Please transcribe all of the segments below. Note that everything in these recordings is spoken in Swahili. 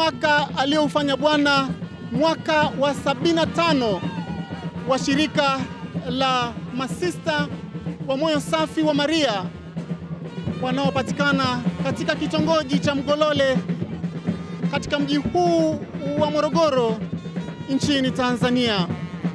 mwaka aliyoufanya Bwana, mwaka wa 75 wa shirika la masista wa moyo safi wa Maria wanaopatikana katika kitongoji cha Mgolole katika mji huu wa Morogoro nchini Tanzania.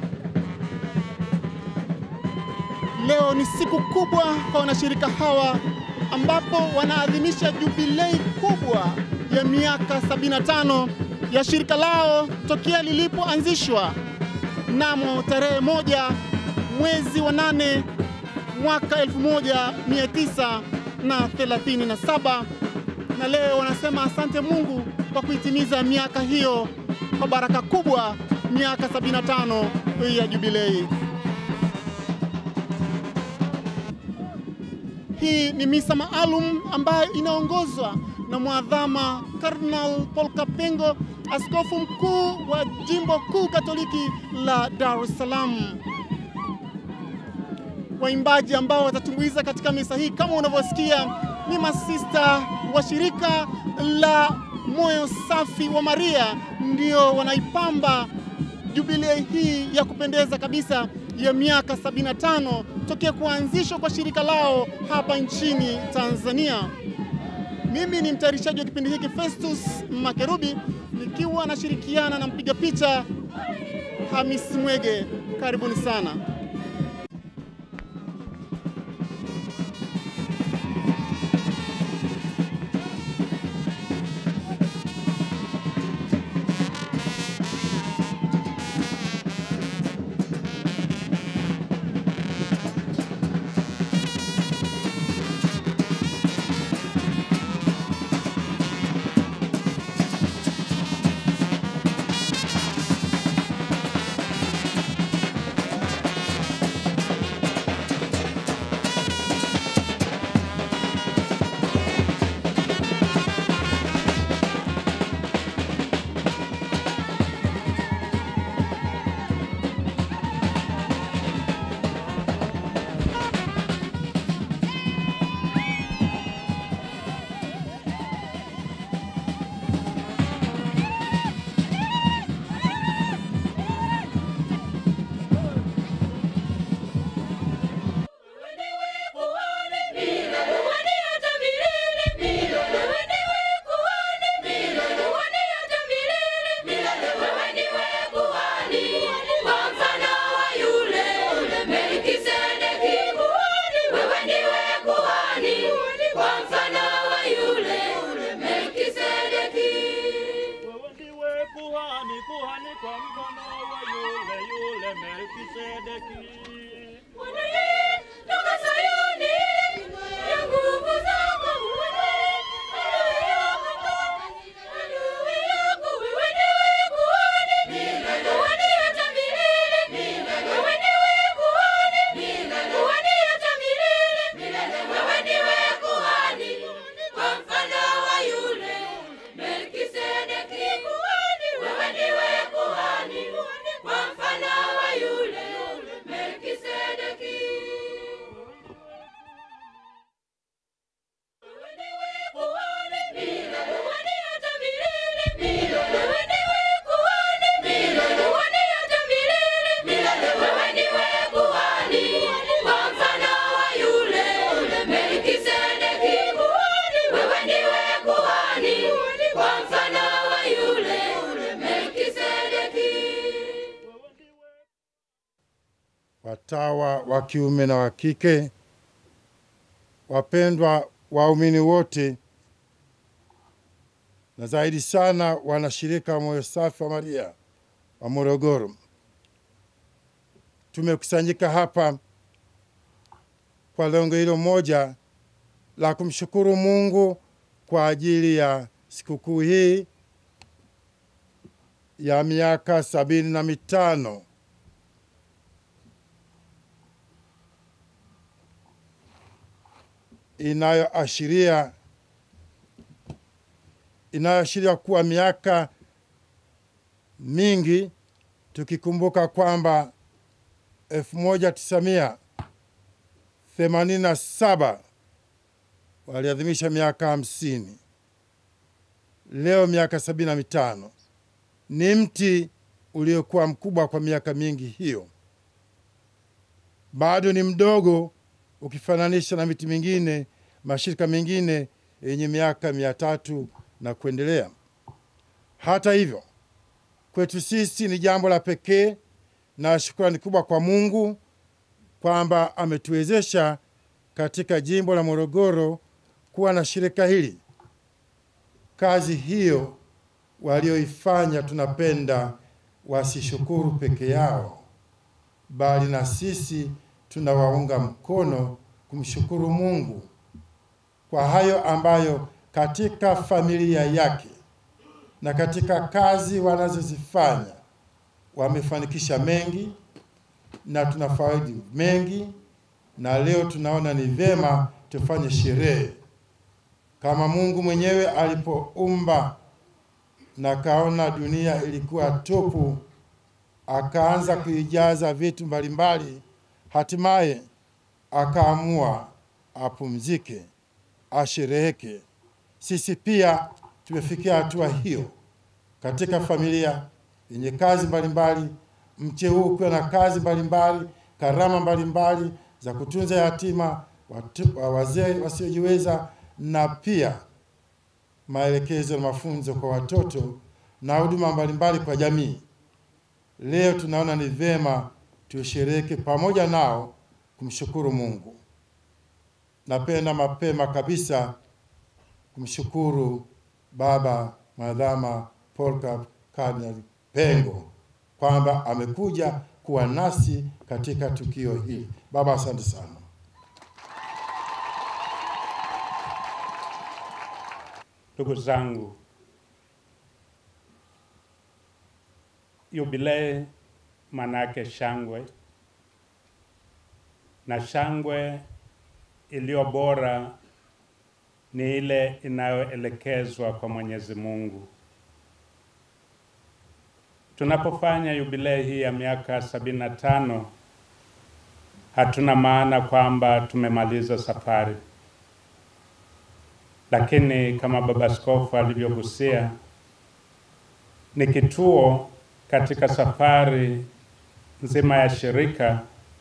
Leo ni siku kubwa kwa wanashirika hawa ambapo wanaadhimisha jubilei kubwa ya miaka 75 ya shirika lao tokea lilipoanzishwa mnamo tarehe moja mwezi wa nane mwaka 1937 na leo wanasema asante Mungu kwa kuitimiza miaka hiyo kwa baraka kubwa, miaka 75 ya jubilei. Hii ni misa maalum ambayo inaongozwa na mwadhama Cardinal Paul Kapengo, askofu mkuu wa jimbo kuu Katoliki la Dar es Salaam. Waimbaji ambao watatumbuiza katika misa hii kama unavyosikia ni masista wa shirika la moyo safi wa Maria, ndio wanaipamba jubilei hii ya kupendeza kabisa ya miaka 75 tokea kuanzishwa kwa shirika lao hapa nchini Tanzania. Mimi ni mtayarishaji wa kipindi hiki Festus Makerubi, nikiwa nashirikiana na mpiga picha Hamis Mwege. Karibuni sana. watawa wa kiume na wa kike, wapendwa waumini wote, na zaidi sana wanashirika wa moyo safi wa Maria wa Morogoro, tumekusanyika hapa kwa lengo hilo moja la kumshukuru Mungu kwa ajili ya sikukuu hii ya miaka sabini na mitano inayoashiria inayoashiria kuwa miaka mingi, tukikumbuka kwamba elfu moja tisamia themanini na saba waliadhimisha miaka hamsini leo miaka sabini na mitano. Ni mti uliokuwa mkubwa kwa miaka mingi hiyo, bado ni mdogo ukifananisha na miti mingine, mashirika mengine yenye miaka mia tatu na kuendelea. Hata hivyo, kwetu sisi ni jambo la pekee na shukrani kubwa kwa Mungu kwamba ametuwezesha katika jimbo la Morogoro kuwa na shirika hili. Kazi hiyo walioifanya tunapenda wasishukuru peke yao, bali na sisi tunawaunga mkono kumshukuru Mungu kwa hayo ambayo katika familia yake na katika kazi wanazozifanya wamefanikisha mengi na tunafaidi mengi, na leo tunaona ni vyema tufanye sherehe kama Mungu mwenyewe alipoumba na kaona dunia ilikuwa tupu, akaanza kuijaza vitu mbalimbali, hatimaye akaamua apumzike, ashereheke. Sisi pia tumefikia hatua hiyo katika familia yenye kazi mbalimbali, mche huu ukiwa na kazi mbalimbali, karama mbalimbali za kutunza yatima, watu- wazee wasiojiweza, na pia maelekezo na mafunzo kwa watoto na huduma mbalimbali kwa jamii. Leo tunaona ni vyema tushereheke pamoja nao kumshukuru Mungu. Napenda mapema kabisa kumshukuru Baba Madhama Polycarp Kardinal Pengo kwamba amekuja kuwa nasi katika tukio hili. Baba, asante sana. Ndugu zangu, yubilei manake shangwe, na shangwe iliyo bora ni ile inayoelekezwa kwa Mwenyezi Mungu. Tunapofanya yubilei hii ya miaka sabini na tano, hatuna maana kwamba tumemaliza safari lakini kama Baba Askofu alivyogusia, ni kituo katika safari nzima ya shirika,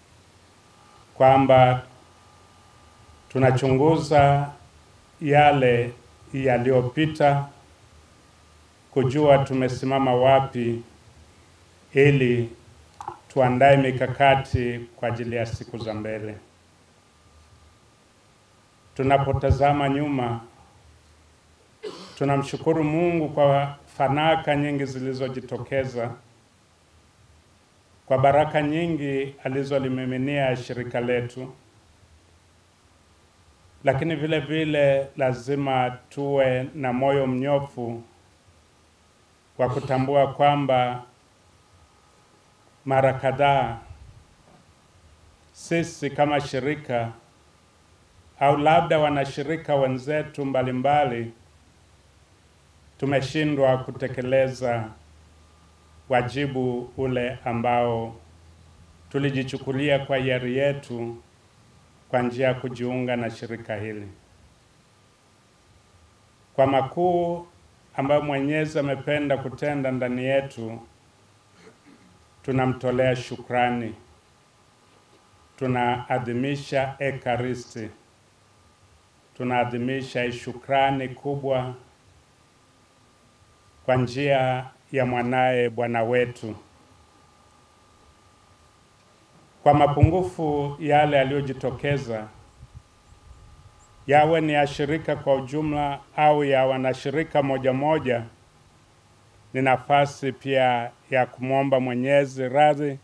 kwamba tunachunguza yale yaliyopita, kujua tumesimama wapi, ili tuandae mikakati kwa ajili ya siku za mbele. Tunapotazama nyuma tunamshukuru Mungu kwa fanaka nyingi zilizojitokeza, kwa baraka nyingi alizolimiminia shirika letu, lakini vile vile lazima tuwe na moyo mnyofu wa kutambua kwamba mara kadhaa sisi kama shirika au labda wanashirika wenzetu mbalimbali tumeshindwa kutekeleza wajibu ule ambao tulijichukulia kwa hiari yetu kwa njia ya kujiunga na shirika hili. Kwa makuu ambayo Mwenyezi amependa kutenda ndani yetu, tunamtolea shukrani, tunaadhimisha Ekaristi, tunaadhimisha shukrani kubwa kwa njia ya mwanaye Bwana wetu. Kwa mapungufu yale yaliyojitokeza, yawe ni ya shirika kwa ujumla au ya wanashirika moja moja, ni nafasi pia ya kumwomba Mwenyezi radhi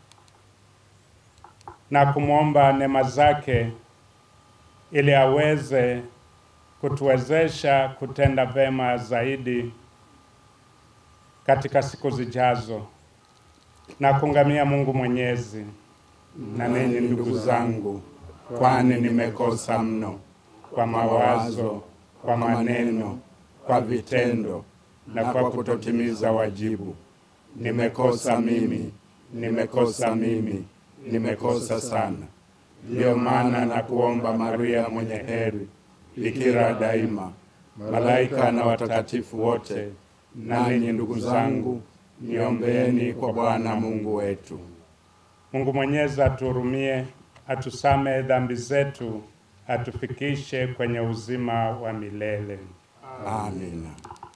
na kumwomba neema zake ili aweze kutuwezesha kutenda vema zaidi katika siku zijazo na kungamia Mungu Mwenyezi. na ninyi ndugu zangu, kwani nimekosa mno kwa mawazo, kwa maneno, kwa vitendo na kwa kutotimiza wajibu. Nimekosa mimi, nimekosa mimi, nimekosa sana. Ndiyo maana na kuomba Maria mwenye heri, bikira daima, malaika na watakatifu wote, nanyi ndugu zangu, niombeeni kwa Bwana Mungu wetu. Mungu Mwenyezi atuhurumie, atusamehe dhambi zetu, atufikishe kwenye uzima wa milele. Amina.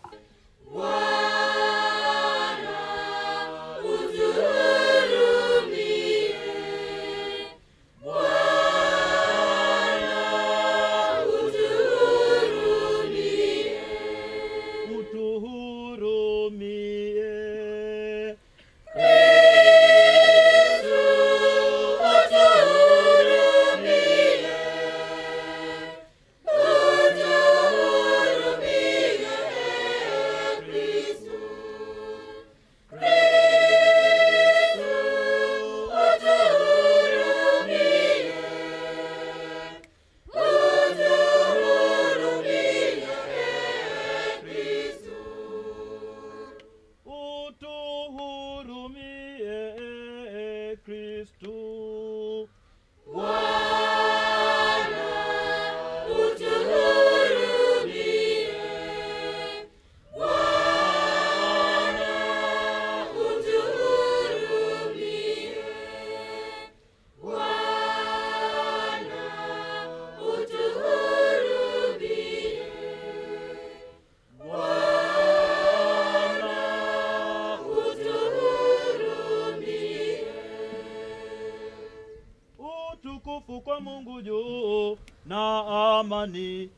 utuhurumie. utuhurumie Kristu. Utukufu kwa Mungu juu na amani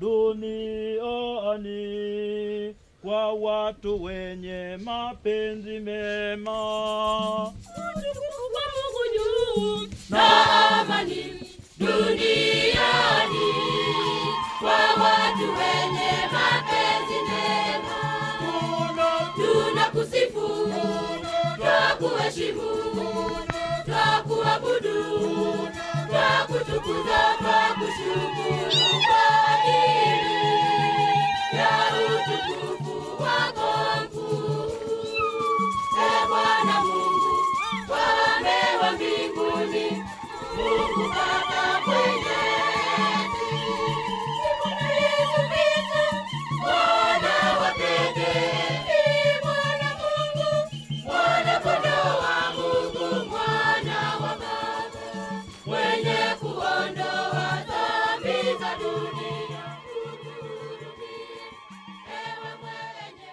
duniani kwa watu wenye mapenzi mema. Utukufu kwa Mungu juu na amani duniani kwa watu wenye mapenzi mema. Tunakusifu, twakuheshimu, twakuabudu, twakutukuza, twakushukuru kwa ajili ya utukufu wako mkuu. Ee Bwana Mungu, Mfalme wa mbinguni, Mungu Baba mwenyezi. Bwana Yesu Kristo, Mwana wa pekee, Bwana Mungu, Mwana kondoo wa Mungu, Mwana wa Baba, mwenye kuondoa dhambi za dunia. Utuhurumie, ewe mwenye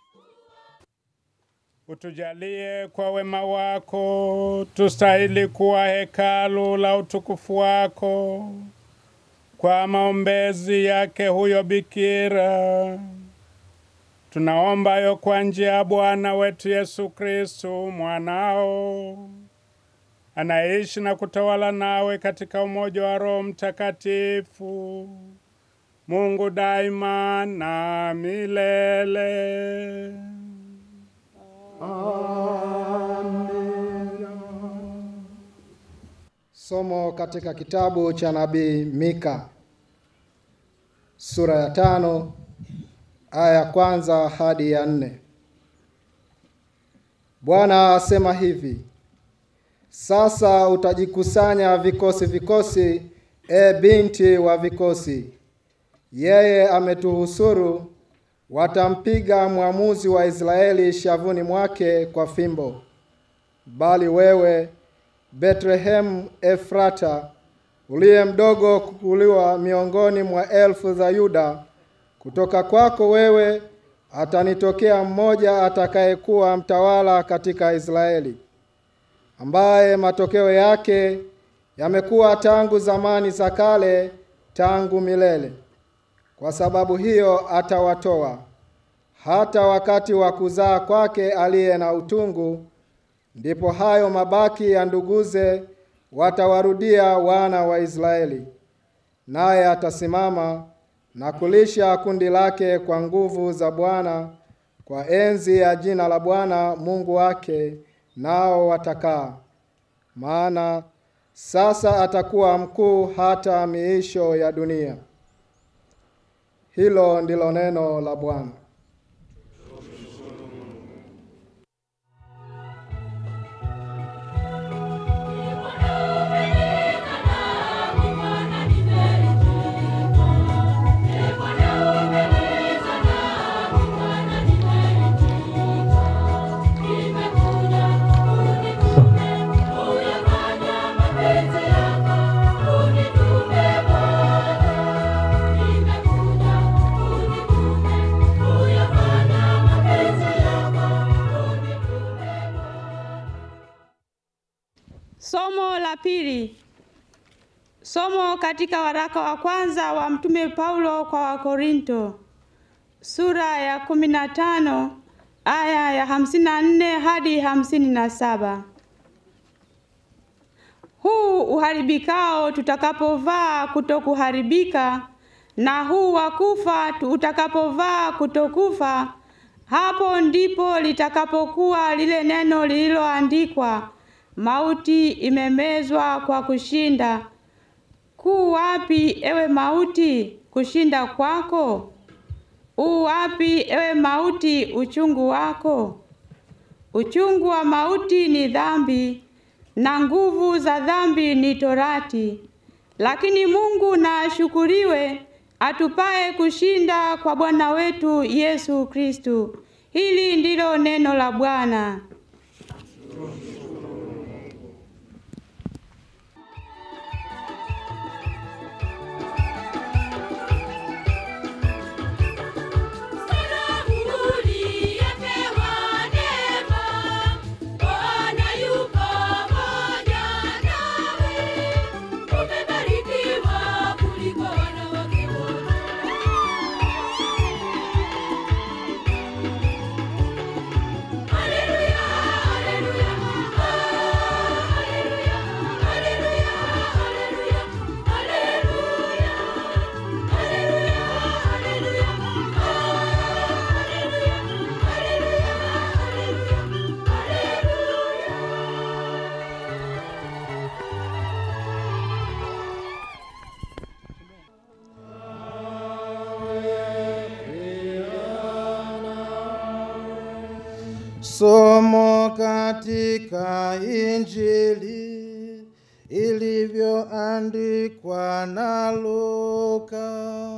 Utujalie kwa wema wako tustahili kuwa hekalu la utukufu wako kwa maombezi yake huyo bikira. Tunaomba yo kwa njia ya Bwana wetu Yesu Kristu mwanao anaishi na kutawala nawe katika umoja wa Roho Mtakatifu, Mungu daima na milele. Somo katika kitabu cha nabii Mika sura ya tano aya ya kwanza hadi ya nne. Bwana asema hivi: sasa utajikusanya vikosi vikosi, e binti wa vikosi. Yeye ametuhusuru, watampiga mwamuzi wa Israeli shavuni mwake kwa fimbo. Bali wewe Bethlehemu Efrata, uliye mdogo kukuliwa miongoni mwa elfu za Yuda, kutoka kwako wewe atanitokea mmoja atakayekuwa mtawala katika Israeli, ambaye matokeo yake yamekuwa tangu zamani za kale, tangu milele. Kwa sababu hiyo atawatoa hata wakati wa kuzaa kwake aliye na utungu ndipo hayo mabaki ya nduguze watawarudia wana wa Israeli, naye atasimama na kulisha kundi lake kwa nguvu za Bwana, kwa enzi ya jina la Bwana Mungu wake, nao watakaa. Maana sasa atakuwa mkuu hata miisho ya dunia. Hilo ndilo neno la Bwana. Bwana Somo la pili. Somo katika waraka wa kwanza wa Mtume Paulo kwa Wakorinto sura ya kumi na tano aya ya hamsini na nne hadi hamsini na saba. Huu uharibikao tutakapovaa kutokuharibika, na huu wa kufa utakapovaa kutokufa, hapo ndipo litakapokuwa lile neno lililoandikwa, mauti imemezwa kwa kushinda. Kuu wapi, ewe mauti, kushinda kwako? U wapi, ewe mauti, uchungu wako? Uchungu wa mauti ni dhambi, na nguvu za dhambi ni torati. Lakini Mungu na ashukuriwe, atupaye kushinda kwa Bwana wetu Yesu Kristu. Hili ndilo neno la Bwana. Uliyepewa neema, Bwana yu pamoja nawe. Umebarikiwa kuliko wanawake wote. Haleluya, haleluya, haleluya, haleluya, haleluya, haleluya, haleluya, haleluya, Somo katika Injili ilivyoandikwa na Luka.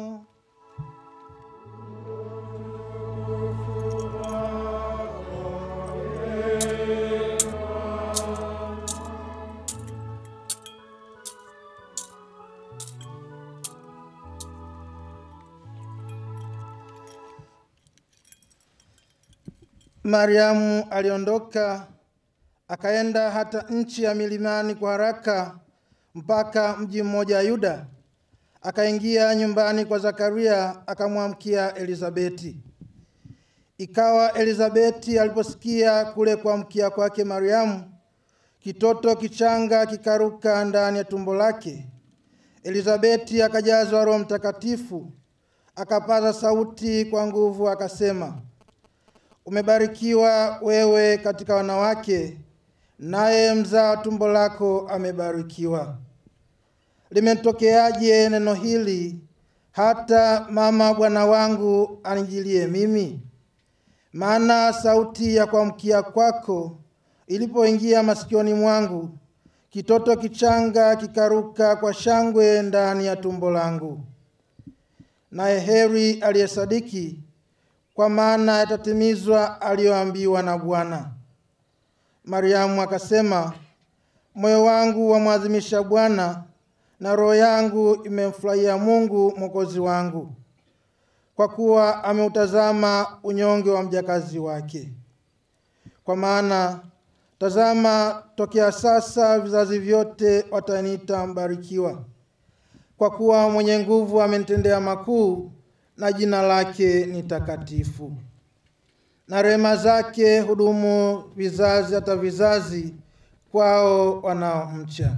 Mariamu aliondoka akaenda hata nchi ya milimani kwa haraka mpaka mji mmoja Yuda. Akaingia nyumbani kwa Zakaria akamwamkia Elizabeti. Ikawa Elizabeti aliposikia kule kuamkia kwake Mariamu, kitoto kichanga kikaruka ndani ya tumbo lake. Elizabeti akajazwa Roho Mtakatifu, akapaza sauti kwa nguvu akasema, Umebarikiwa wewe katika wanawake, naye mzao tumbo lako amebarikiwa. Limetokeaje neno hili hata mama bwana wangu anijilie mimi? Maana sauti ya kuamkia kwako ilipoingia masikioni mwangu, kitoto kichanga kikaruka kwa shangwe ndani ya tumbo langu. Naye heri aliyesadiki kwa maana yatatimizwa aliyoambiwa na Bwana. Mariamu akasema, moyo wangu wamwadhimisha Bwana, na roho yangu imemfurahia Mungu mwokozi wangu, kwa kuwa ameutazama unyonge wa mjakazi wake. Kwa maana tazama, tokea sasa vizazi vyote wataniita mbarikiwa, kwa kuwa mwenye nguvu amenitendea makuu na jina lake ni takatifu. Na rehema zake hudumu vizazi hata vizazi kwao wanaomcha.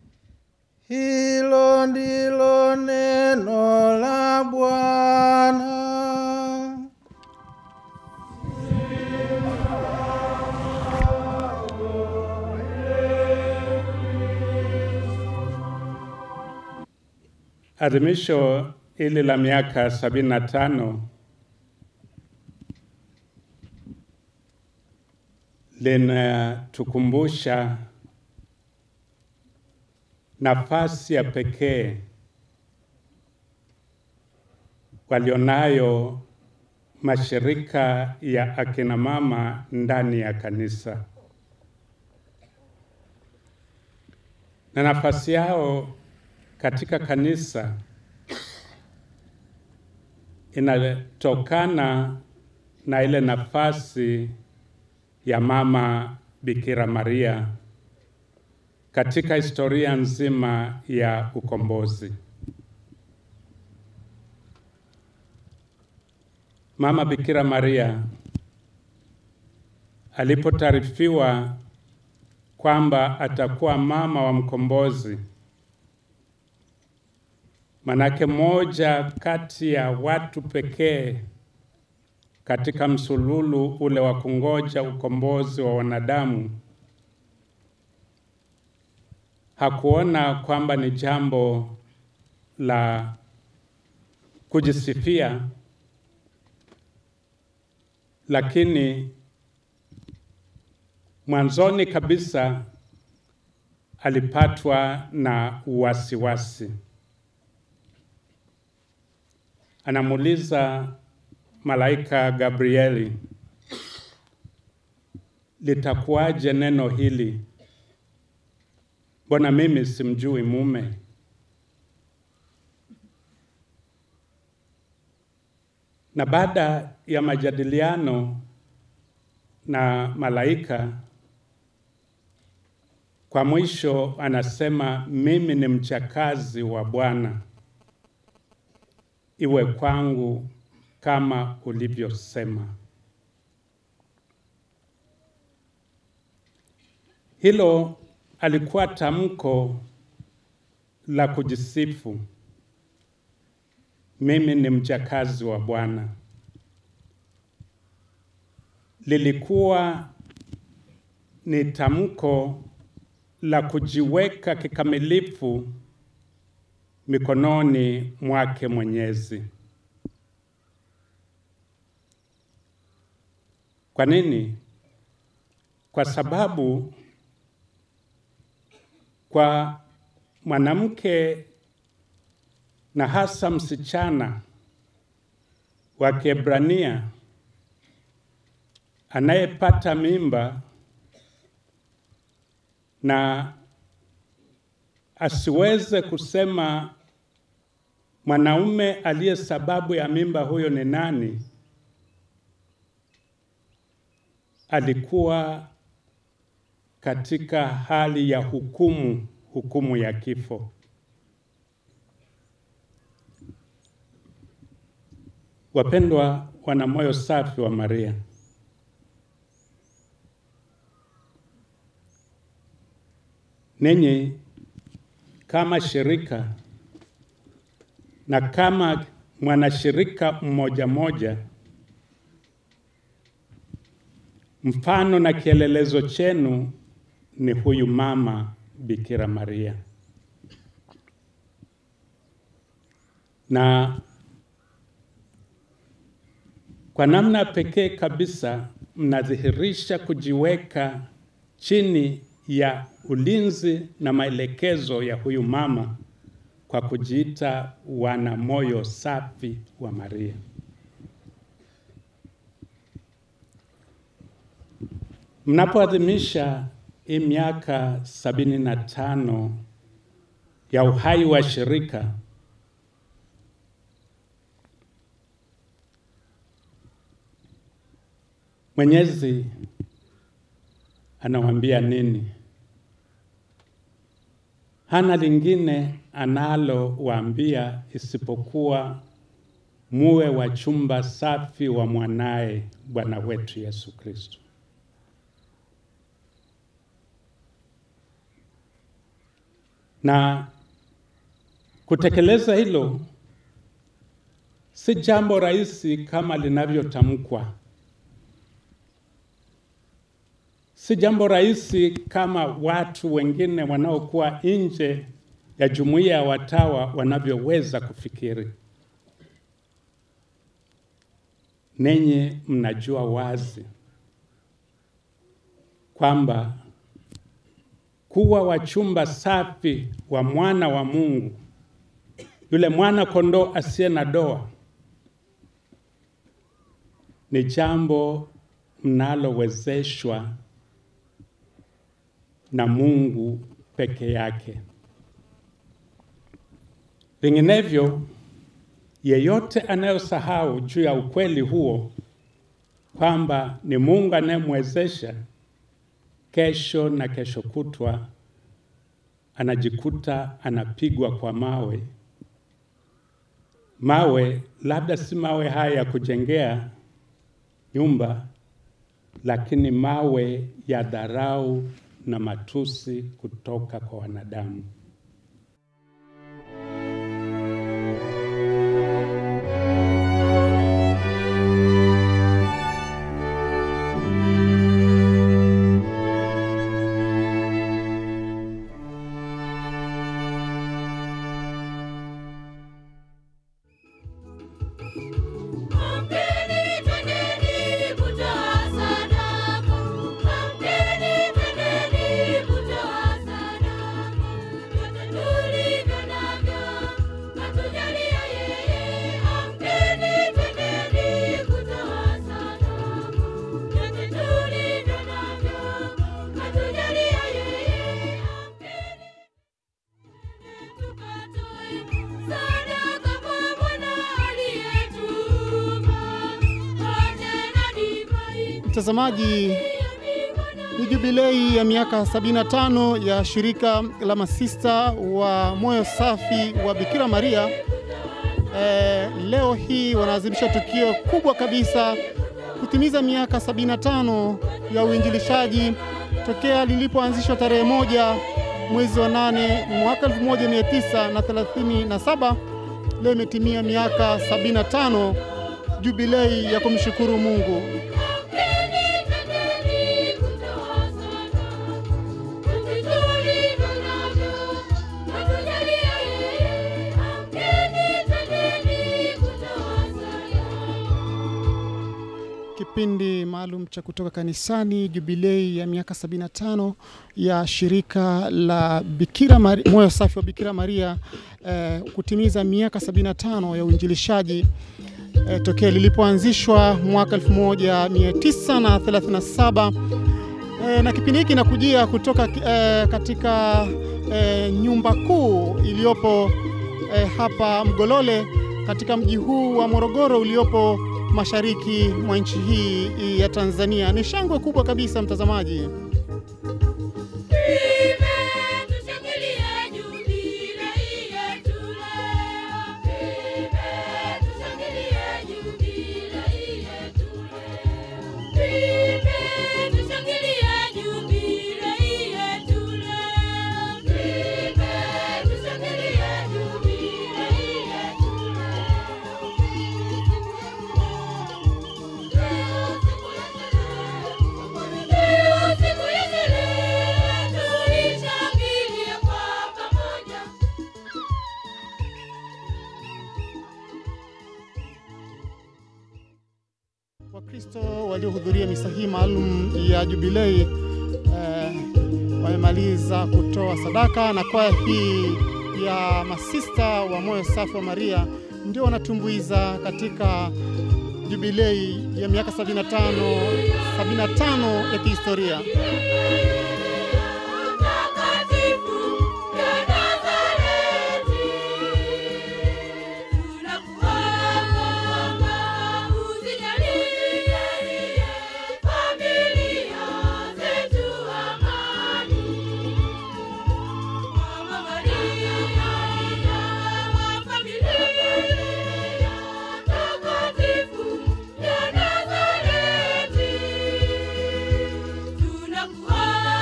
Hilo ndilo neno la Bwana. Adhimisho hili la miaka sabini na tano linatukumbusha nafasi ya pekee walionayo mashirika ya akina mama ndani ya kanisa na nafasi yao katika kanisa inatokana na ile nafasi ya mama Bikira Maria katika historia nzima ya ukombozi. Mama Bikira Maria alipotaarifiwa kwamba atakuwa mama wa mkombozi, manake moja kati ya watu pekee katika msululu ule wa kungoja ukombozi wa wanadamu, hakuona kwamba ni jambo la kujisifia, lakini mwanzoni kabisa alipatwa na wasiwasi. Anamuuliza malaika Gabrieli, litakuwaje neno hili? Mbona mimi simjui mume? Na baada ya majadiliano na malaika, kwa mwisho anasema mimi ni mchakazi wa Bwana, iwe kwangu kama ulivyosema. Hilo alikuwa tamko la kujisifu, mimi ni mchakazi wa Bwana. Lilikuwa ni tamko la kujiweka kikamilifu mikononi mwake Mwenyezi. Kwa nini? Kwa sababu kwa mwanamke na hasa msichana wa Kiebrania anayepata mimba na asiweze kusema mwanaume aliye sababu ya mimba huyo ni nani, alikuwa katika hali ya hukumu, hukumu ya kifo. Wapendwa wana moyo safi wa Maria, ninyi kama shirika na kama mwanashirika mmoja mmoja, mfano na kielelezo chenu ni huyu mama Bikira Maria, na kwa namna pekee kabisa mnadhihirisha kujiweka chini ya ulinzi na maelekezo ya huyu mama kwa kujiita wana moyo safi wa Maria. Mnapoadhimisha hii miaka sabini na tano ya uhai wa shirika, Mwenyezi anawaambia nini? Hana lingine analowaambia isipokuwa muwe wachumba safi wa mwanaye Bwana wetu Yesu Kristo. Na kutekeleza hilo si jambo rahisi kama linavyotamkwa. Si jambo rahisi kama watu wengine wanaokuwa nje ya jumuiya ya watawa wanavyoweza kufikiri. Ninyi mnajua wazi kwamba kuwa wachumba safi wa mwana wa Mungu, yule mwana kondoo asiye na doa, ni jambo mnalowezeshwa na Mungu peke yake. Vinginevyo, yeyote anayosahau juu ya ukweli huo kwamba ni Mungu anayemwezesha, kesho na kesho kutwa anajikuta anapigwa kwa mawe. Mawe labda si mawe haya ya kujengea nyumba, lakini mawe ya dharau na matusi kutoka kwa wanadamu. Kampeni twendeni kutoa sadaka. Kampeni twendeni kutoa sadaka. Vyote tulivyo navyo katujalia yeye. Kampeni twendeni kutoa sadaka. Vyote tulivyo navyo katujalia yeye. Kampeni tukatoe sadaka kwa Bwana aliyetuumba. Mkate na divai Mtazamaji, ni jubilei ya miaka 75 ya shirika la masista wa moyo safi wa Bikira Maria. Eh, leo hii wanaadhimisha tukio kubwa kabisa kutimiza miaka 75 ya uinjilishaji tokea lilipoanzishwa tarehe moja mwezi wa nane mwaka 1937. Leo imetimia miaka 75 jubilei ya kumshukuru Mungu. Kampeni twendeni kutoa sadaka. Vyote tulivyo navyo katujalia yeye. Kampeni twendeni kutoa sadaka. Kipindi maalum cha kutoka kanisani, jubilei ya miaka 75 ya shirika la Bikira Maria, moyo safi wa Bikira Maria eh, kutimiza miaka 75 ya uinjilishaji eh, tokea lilipoanzishwa mwaka 1937 eh, na kipindi hiki kinakujia kutoka eh, katika eh, nyumba kuu iliyopo eh, hapa Mgolole katika mji huu wa Morogoro uliopo mashariki mwa nchi hii ya Tanzania. Ni shangwe kubwa kabisa mtazamaji. Tushangilie jubilei yetu leo. Tushangilie jubilei yetu leo. Tushangilie jubilei yetu leo. Tushangilie jubilei yetu leo. Siku ya sherehe tulishangilie kwa pamoja. Wakristo waliohudhuria misa hii maalum ya jubilei eh, wamemaliza kutoa sadaka na kwaya hii ya masista wa moyo safi wa Maria ndio wanatumbuiza katika jubilei ya miaka 75 75 ya kihistoria. Mtakatifu ya Nazareti, tunakuomba uzijalie familia zetu amani. Mama Maria wa familia takatifu ya Nazareti, tunakuomba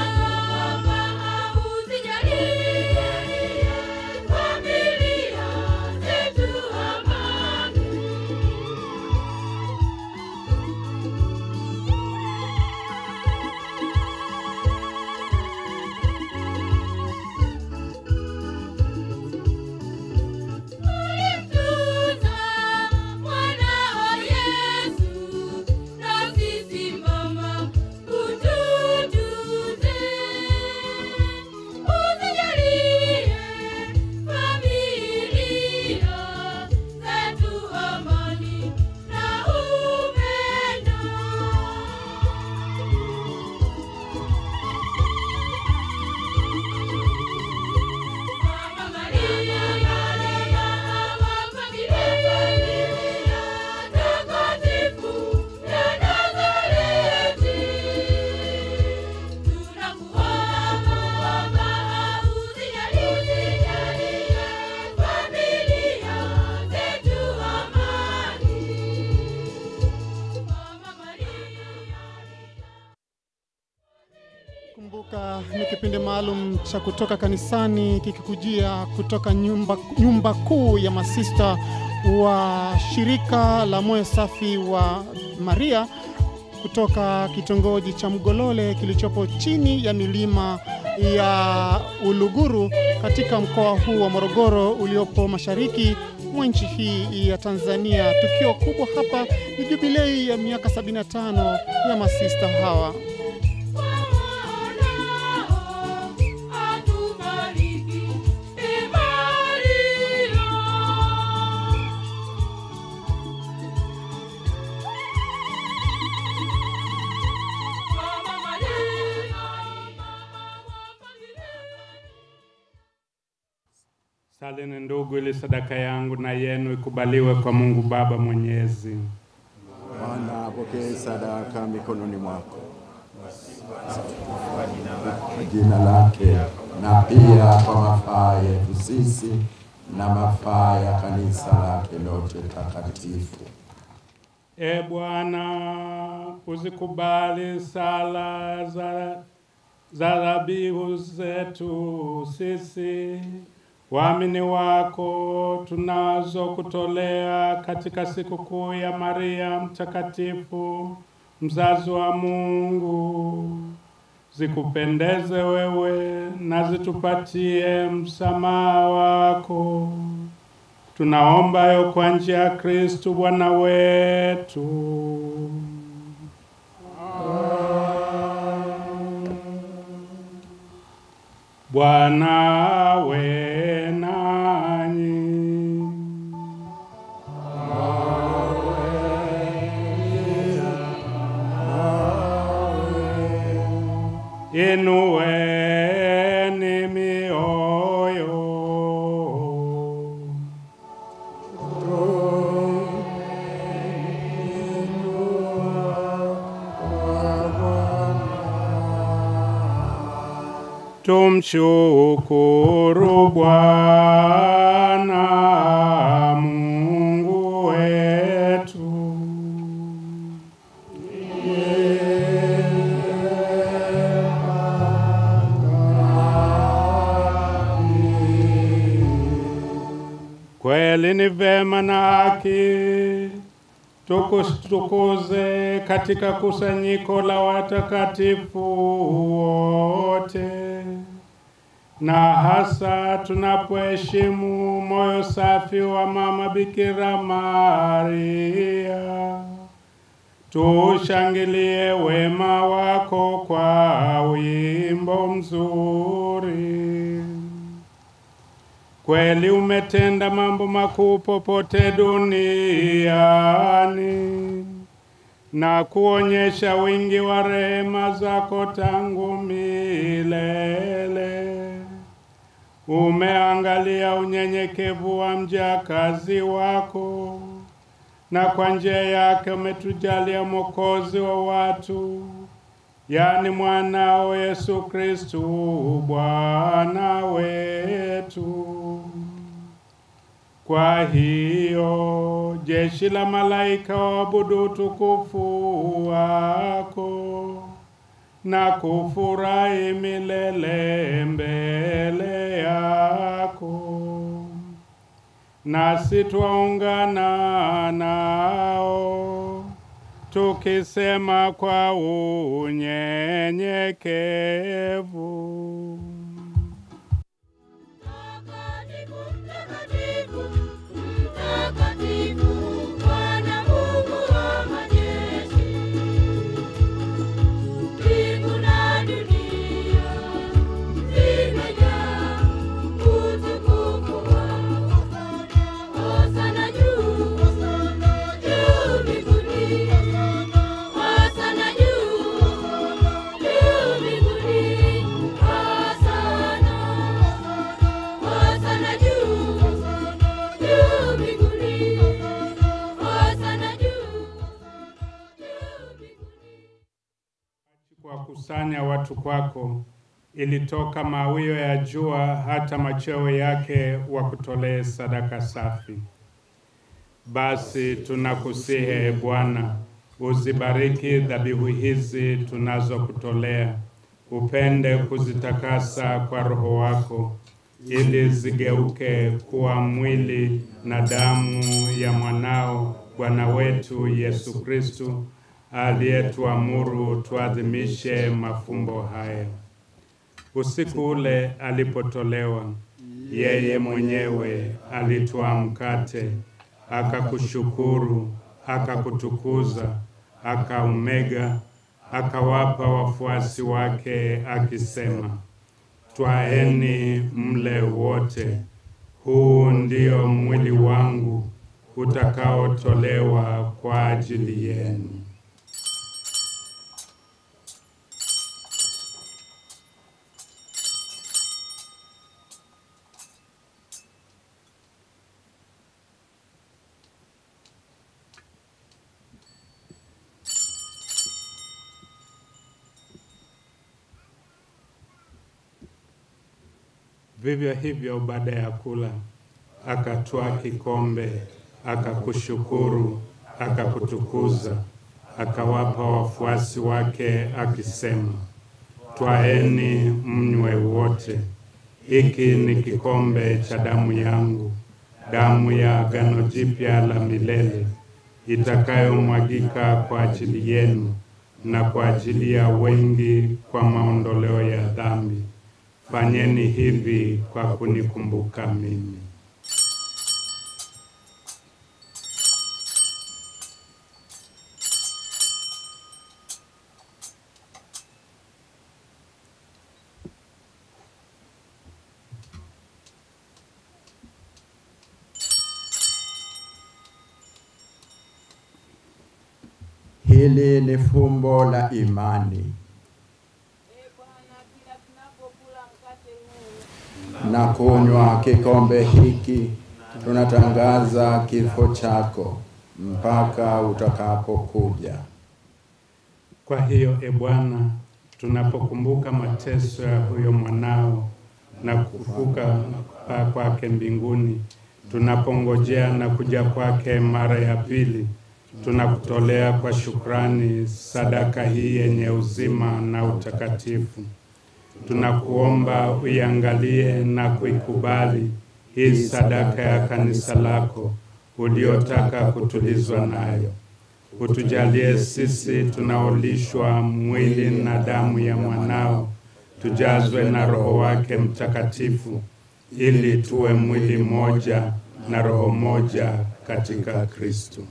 kipindi maalum cha kutoka kanisani kikikujia kutoka nyumba, nyumba kuu ya masista wa shirika la moyo safi wa Maria kutoka kitongoji cha Mgolole kilichopo chini ya milima ya Uluguru katika mkoa huu wa Morogoro uliopo mashariki mwa nchi hii ya Tanzania. Tukio kubwa hapa ni jubilei ya miaka 75 ya masista hawa. Atubariki, Ee Maria. Mama Maria, Salini ndugu, ili sadaka yangu na yenu ikubaliwe kwa Mungu Baba Mwenyezi. Bwana apokee sadaka mikononi mwako kwa jina lake na pia kwa mafaa yetu sisi na mafaa ya kanisa lake lote takatifu. E Bwana, uzikubali sala za za dhabihu zetu sisi waamini wako tunazokutolea katika sikukuu ya Maria Mtakatifu, mzazi wa Mungu, zikupendeze wewe na zitupatie msamaha wako. Tunaomba yo kwa njia ya Kristu Bwana wetu. Bwana we nanyi. Inueni mioyo. Tumshukuru Bwana Mungu wetu. Kweli ni vema na haki tukutukuze katika kusanyiko la watakatifu wote, na hasa tunapoheshimu moyo safi wa Mama Bikira Maria. Tushangilie wema wako kwa wimbo mzuri. Kweli umetenda mambo makuu popote duniani na kuonyesha wingi wa rehema zako tangu milele. Umeangalia unyenyekevu wa mjakazi wako, na kwa njia yake umetujalia Mwokozi wa watu, yaani mwanao Yesu Kristu Bwana wetu. Kwa hiyo jeshi la malaika waabudu utukufu wako na kufurahi milele mbele yako, nasi twaungana nao tukisema kwa unyenyekevu. Mtakatifu, mtakatifu, mtakatifu, Bwana Mungu wa majeshi. Mbingu na dunia zimejaa utukufu wako. Hosana juu, juu mbinguni. Hosana juu, juu mbinguni. Hosana. Hosana juu, juu mbinguni. Hosana juu, juu mbinguni. kuwakusanya watu kwako, ilitoka mawio ya jua hata machweo yake wakutolee sadaka safi. Basi tunakusihi e Bwana, uzibariki dhabihu hizi tunazokutolea, upende kuzitakasa kwa Roho wako ili zigeuke kuwa mwili na damu ya mwanao Bwana wetu Yesu Kristu aliyetuamuru tuadhimishe mafumbo haya. Usiku ule alipotolewa, yeye mwenyewe alitwaa mkate, akakushukuru, akakutukuza, akaumega, akawapa wafuasi wake akisema, Twaeni mle wote, huu ndio mwili wangu utakaotolewa kwa ajili yenu. Vivyo hivyo baada ya kula, akatwaa kikombe, akakushukuru, akakutukuza, akawapa wafuasi wake akisema, Twaeni mnywe wote, hiki ni kikombe cha damu yangu, damu ya agano jipya la milele, itakayomwagika kwa ajili yenu na kwa ajili ya wengi kwa maondoleo ya dhambi. Fanyeni hivi kwa kunikumbuka mimi. Hili ni fumbo la imani. na kunywa kikombe hiki, tunatangaza kifo chako mpaka utakapokuja. Kwa hiyo, e Bwana, tunapokumbuka mateso ya huyo mwanao na kufufuka kupaa kwake mbinguni, tunapongojea na kuja kwake mara ya pili, tunakutolea kwa shukrani sadaka hii yenye uzima na utakatifu. Tunakuomba uiangalie na kuikubali hii sadaka ya kanisa lako uliotaka kutulizwa nayo. Utujalie sisi tunaolishwa mwili na damu ya mwanao, tujazwe na Roho wake Mtakatifu, ili tuwe mwili mmoja na roho moja katika Kristo.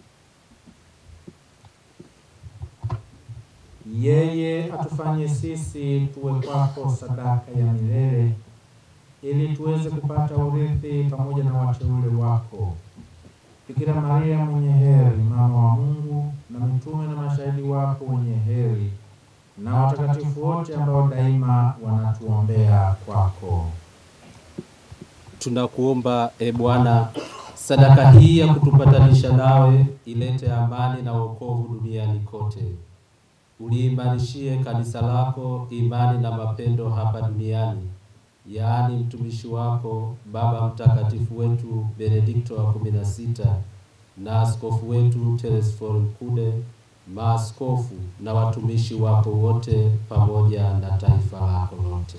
Yeye atufanye sisi tuwe kwako sadaka ya milele, ili tuweze kupata urithi pamoja na wateule wako. Bikira Maria mwenye heri, mama wa Mungu, na mitume na mashahidi wako wenye heri, na watakatifu wote ambao daima wanatuombea kwako. Tunakuomba e Bwana, sadaka hii ya kutupatanisha nawe ilete amani na wokovu duniani kote. Uliimarishie kanisa lako imani na mapendo hapa duniani, yaani mtumishi wako Baba Mtakatifu wetu Benedikto wa kumi na sita na askofu wetu Telesforo Mkude, maaskofu na watumishi wako wote, pamoja na taifa lako lote.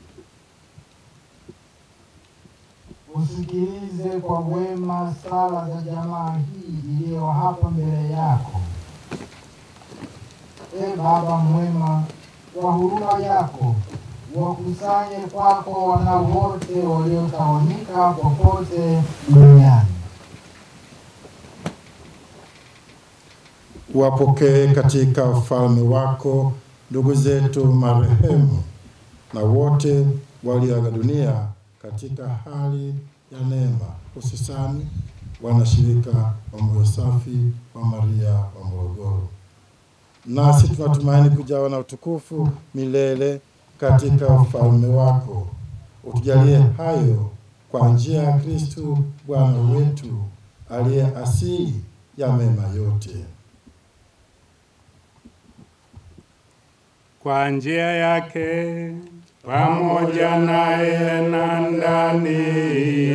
Usikilize kwa wema sala za jamaa hii iliyo hapa mbele yako. E Baba mwema, kwa huruma yako wakusanye kwako wana wote waliotawanyika popote duniani. Wapokee katika ufalme wako ndugu zetu marehemu na wote walioaga dunia katika hali ya neema, hususani wanashirika wa moyo safi wa Maria wa Morogoro. Nasi tunatumaini kujawa na utukufu milele katika ufalme wako. Utujalie hayo kwa njia ya Kristu Bwana wetu aliye asili ya mema yote. Kwa njia yake pamoja naye na ndani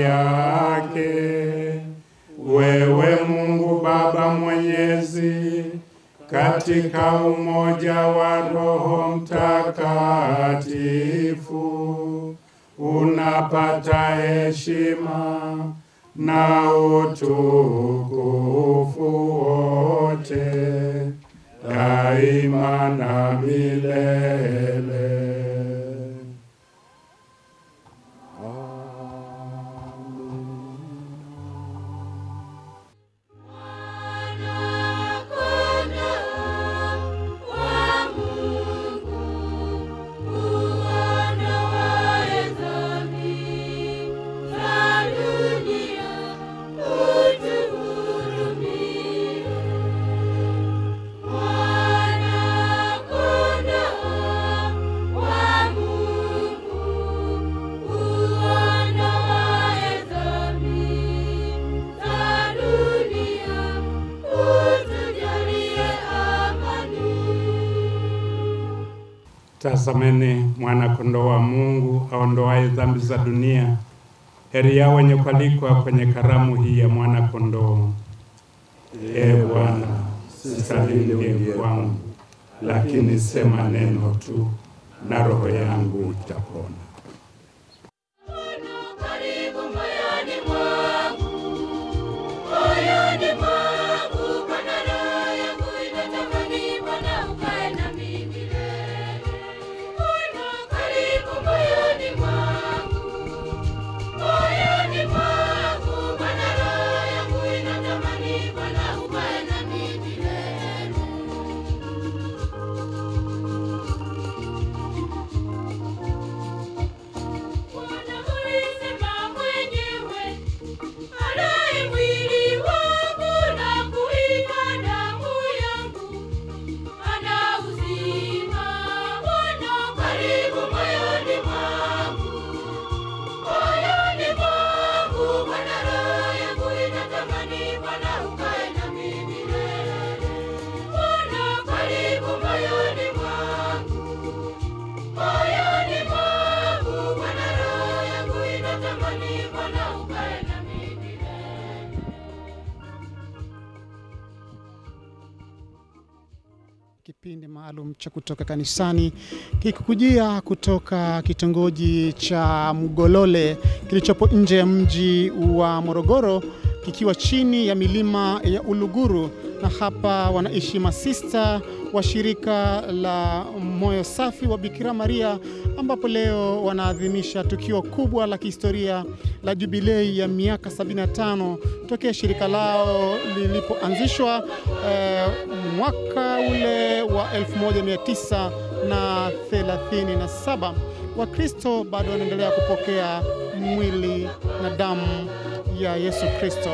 yake, wewe Mungu Baba Mwenyezi, katika umoja wa Roho Mtakatifu unapata heshima na utukufu wote daima na milele. Tazameni mwana-kondoo wa Mungu aondoaye dhambi za dunia. Heri yao wenye kualikwa kwenye karamu hii ya mwana-kondoo. Ee Bwana, sistahili uingie kwangu, lakini sema neno tu na roho yangu itapona. Karibu moyoni mwangu, moyoni mwangu, Bwana roho yangu inatamani Bwana ukae nami milele. Bwana karibu moyoni mwangu, moyoni mwangu, Bwana roho yangu inatamani Bwana ukae nami milele. Bwana ulisema mwenyewe, alaye mwili wangu na kuinywa damu yangu ana uzima. Bwana karibu moyoni mwangu, moyoni mwangu, Bwana roho yangu inatamani Bwana ukae nami milele. Bwana karibu moyoni mwangu moyoni mwangu Bwana roho yangu inatamani Bwana ukae nami milele. Kipindi maalum cha kutoka kanisani kikikujia kutoka kitongoji cha Mgolole kilichopo nje ya mji wa Morogoro kikiwa chini ya milima ya Uluguru, na hapa wanaishi masista wa shirika la Moyo Safi wa Bikira Maria, ambapo leo wanaadhimisha tukio kubwa la kihistoria la jubilei ya miaka 75 tokea shirika lao lilipoanzishwa eh, mwaka ule wa 1937. Wakristo bado wanaendelea kupokea mwili na damu ya Yesu Kristo.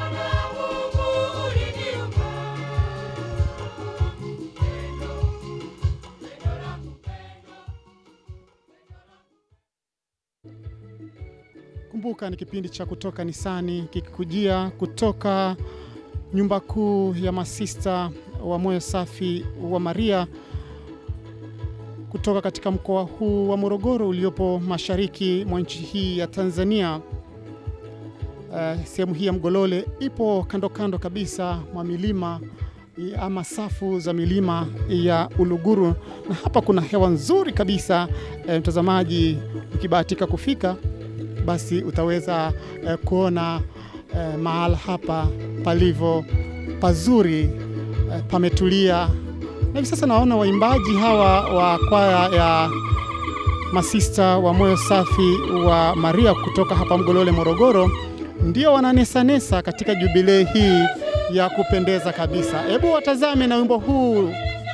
Kumbuka ni kipindi cha kutoka kanisani kikikujia kutoka nyumba kuu ya masista wa Moyo Safi wa Maria kutoka katika mkoa huu wa Morogoro uliopo mashariki mwa nchi hii ya Tanzania. Uh, sehemu hii ya Mgolole ipo kando kando kabisa mwa milima i- ama safu za milima ya Uluguru, na hapa kuna hewa nzuri kabisa. Eh, mtazamaji, ukibahatika kufika basi utaweza eh, kuona eh, mahala hapa palivyo pazuri eh, pametulia. Na hivi sasa naona waimbaji hawa wa kwaya ya masista wa Moyo Safi wa Maria kutoka hapa Mgolole, Morogoro, ndio wananesanesa katika jubilei hii ya kupendeza kabisa. Hebu watazame na wimbo huu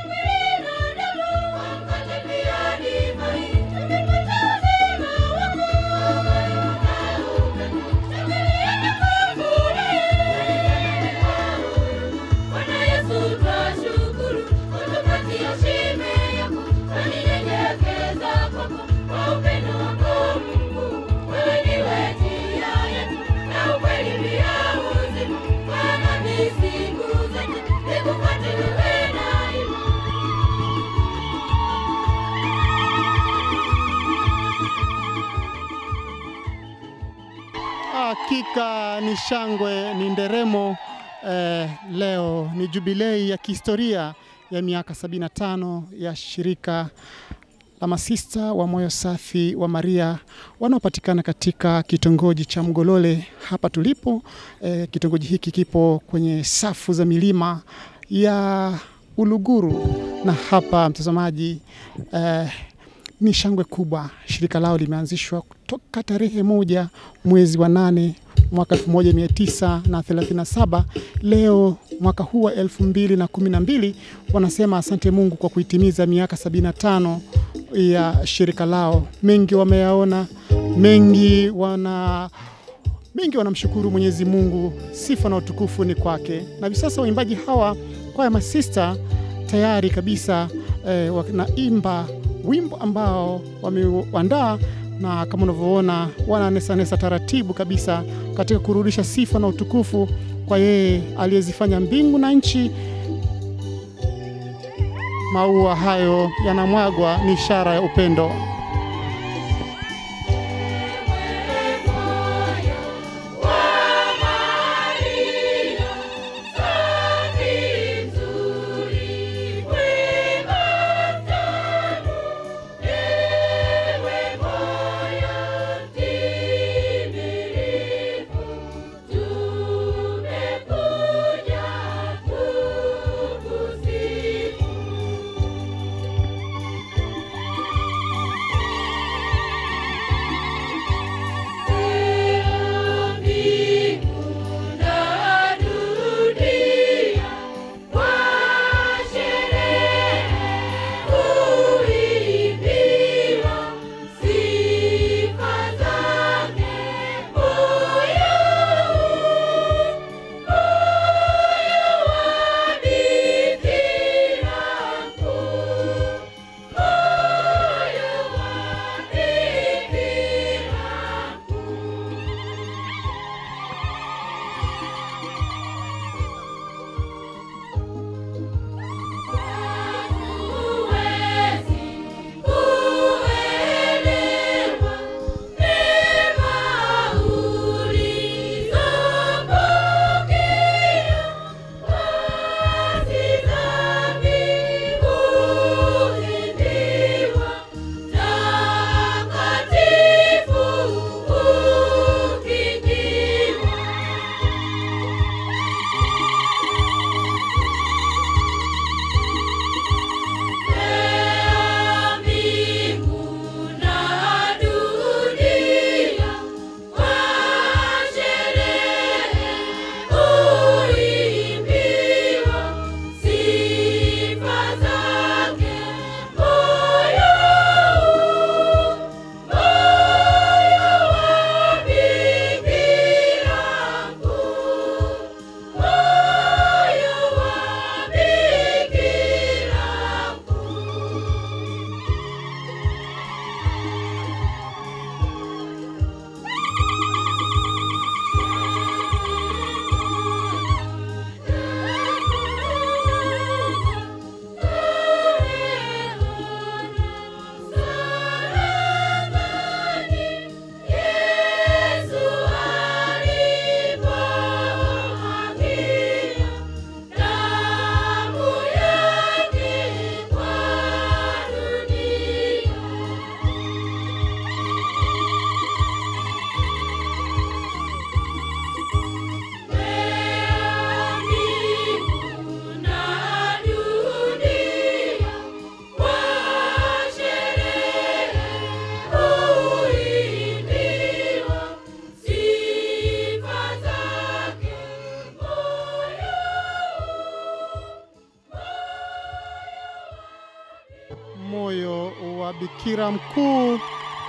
Bwana Yesu twashukuru, utupatia shime yako, twaninyenyekeza kwako, kwa upendo wako Mungu. Wewe ndiwe njia yetu, na ukweli pia uzima. Bwana ni siku zote, nikufuate wewe daima. Hakika ni shangwe, ni nderemo. Eh, leo ni jubilei ya kihistoria ya miaka 75 ya shirika la masista wa moyo safi wa Maria wanaopatikana katika kitongoji cha Mgolole hapa tulipo. E, kitongoji hiki kipo kwenye safu za milima ya Uluguru, na hapa mtazamaji, e, ni shangwe kubwa. Shirika lao limeanzishwa kutoka tarehe moja mwezi wa nane mwaka 1937. Leo mwaka huu wa 2012 wanasema asante Mungu kwa kuitimiza miaka 75 ya shirika lao. Mengi wameyaona, mengi wana mengi wanamshukuru Mwenyezi Mungu, sifa na utukufu ni kwake. Na hivi sasa waimbaji hawa kwaya masista tayari kabisa eh, wanaimba wimbo ambao wameuandaa na kama unavyoona wananesanesa taratibu kabisa katika kurudisha sifa na utukufu kwa yeye aliyezifanya mbingu na nchi. Maua hayo yanamwagwa ni ishara ya upendo. moyo wa Bikira Mkuu.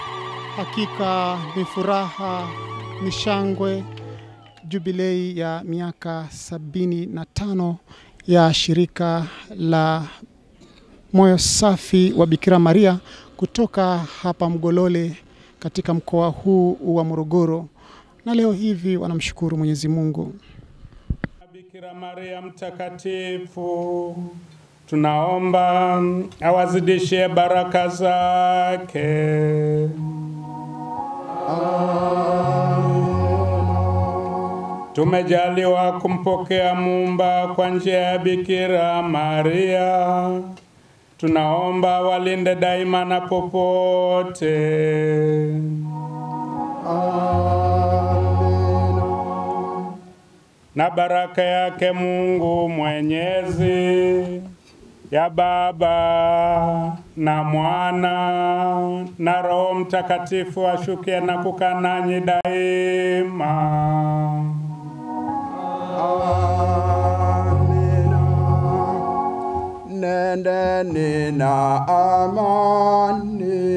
Hakika ni furaha, ni shangwe, jubilei ya miaka sabini na tano ya shirika la moyo safi wa Bikira Maria kutoka hapa Mgolole katika mkoa huu wa Morogoro, na leo hivi wanamshukuru Mwenyezi Mungu. Bikira Maria mtakatifu, tunaomba awazidishie baraka zake. tumejaliwa kumpokea Muumba kwa njia ya Bikira Maria. Tunaomba walinde daima na popote. Na baraka yake Mungu Mwenyezi ya Baba na Mwana na Roho Mtakatifu ashukie na kukaa nanyi daima. Nendeni na amani.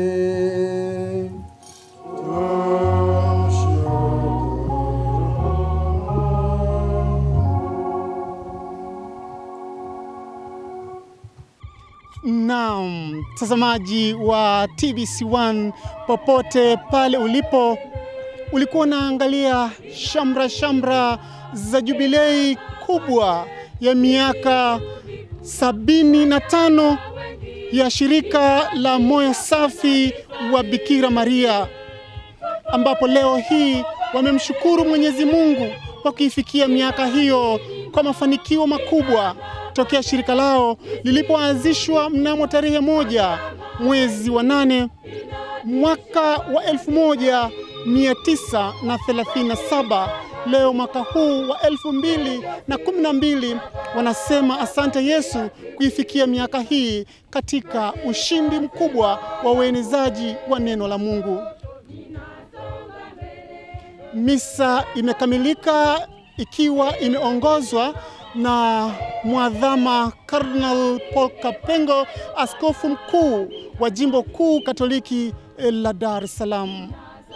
Naam, mtazamaji wa TBC1 popote pale ulipo, ulikuwa unaangalia shamra shamra za jubilei kubwa ya miaka sabini na tano ya shirika la moyo safi wa Bikira Maria, ambapo leo hii wamemshukuru Mwenyezi Mungu kwa kuifikia miaka hiyo kwa mafanikio makubwa tokea shirika lao lilipoanzishwa mnamo tarehe moja mwezi wa nane mwaka wa 1937. Leo mwaka huu wa elfu mbili na kumi na mbili wanasema asante Yesu kuifikia miaka hii katika ushindi mkubwa wa uenezaji wa neno la Mungu. Misa imekamilika ikiwa imeongozwa na mwadhama Cardinal Paul Kapengo, askofu mkuu wa jimbo kuu Katoliki la Dar es Salaam.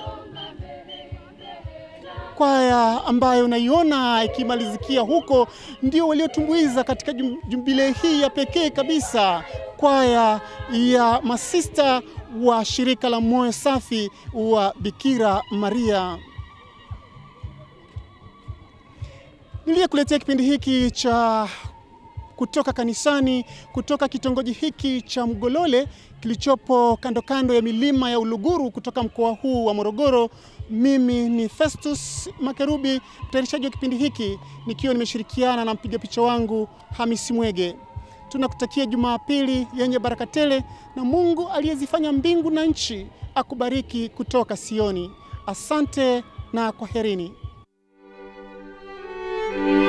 Kwaya ambayo unaiona ikimalizikia huko ndio waliotumbuiza katika jubilei hii ya pekee kabisa, kwaya ya masista wa shirika la moyo safi wa Bikira Maria. Niliyekuletea kipindi hiki cha kutoka kanisani kutoka kitongoji hiki cha Mgolole kilichopo kando kando ya milima ya Uluguru kutoka mkoa huu wa Morogoro. Mimi ni Festus Makerubi, mtayarishaji wa kipindi hiki nikiwa nimeshirikiana na mpiga picha wangu Hamisi Mwege. Tunakutakia Jumapili yenye baraka tele na Mungu aliyezifanya mbingu na nchi akubariki kutoka Sioni. Asante na kwaherini.